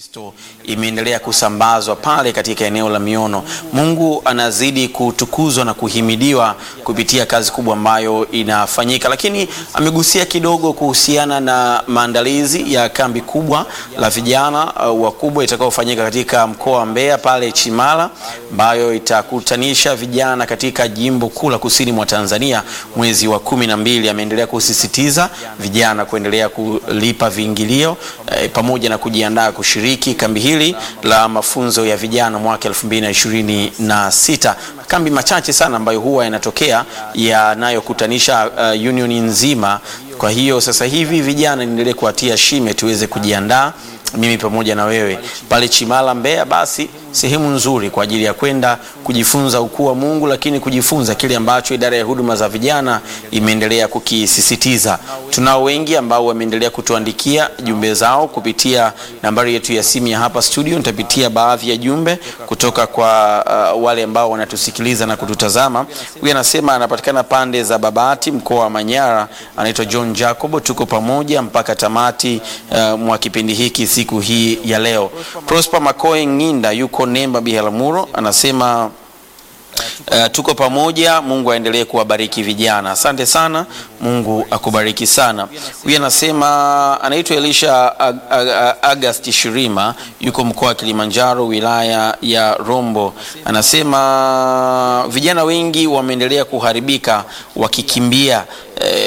Kristo imeendelea kusambazwa pale katika eneo la Miono. Mungu anazidi kutukuzwa na kuhimidiwa kupitia kazi kubwa ambayo inafanyika, lakini amegusia kidogo kuhusiana na maandalizi ya kambi kubwa la vijana uh, wakubwa itakayofanyika katika mkoa wa Mbeya pale Chimala, ambayo itakutanisha vijana katika jimbo kuu la kusini mwa Tanzania mwezi wa kumi na mbili. Ameendelea kusisitiza vijana kuendelea kulipa viingilio eh, pamoja na kujiandaa kushiriki kambi hili la mafunzo ya vijana mwaka 2026. Kambi machache sana ambayo huwa yanatokea yanayokutanisha uh, union nzima. Kwa hiyo sasa hivi vijana niendelee kuwatia shime tuweze kujiandaa mimi pamoja na wewe pale Chimala Mbeya, basi sehemu nzuri kwa ajili ya kwenda kujifunza ukuu wa Mungu, lakini kujifunza kile ambacho idara ya huduma za vijana imeendelea kukisisitiza. Tunao wengi ambao wameendelea kutuandikia jumbe zao kupitia nambari yetu ya simu ya hapa studio. Nitapitia baadhi ya jumbe kutoka kwa uh, wale ambao wanatusikiliza na kututazama. Huyu anasema anapatikana pande za Babati, mkoa wa Manyara, anaitwa John Jacobo. Tuko pamoja mpaka tamati uh, mwa kipindi hiki siku hii ya leo. Prosper Makoe Nginda yuko Nemba Biharamulo anasema Uh, tuko pamoja. Mungu aendelee kuwabariki vijana. Asante sana, Mungu akubariki sana. Huyu anasema anaitwa Elisha Ag Ag Ag Agasti Shirima, yuko mkoa wa Kilimanjaro, wilaya ya Rombo. Anasema vijana wengi wameendelea kuharibika wakikimbia eh,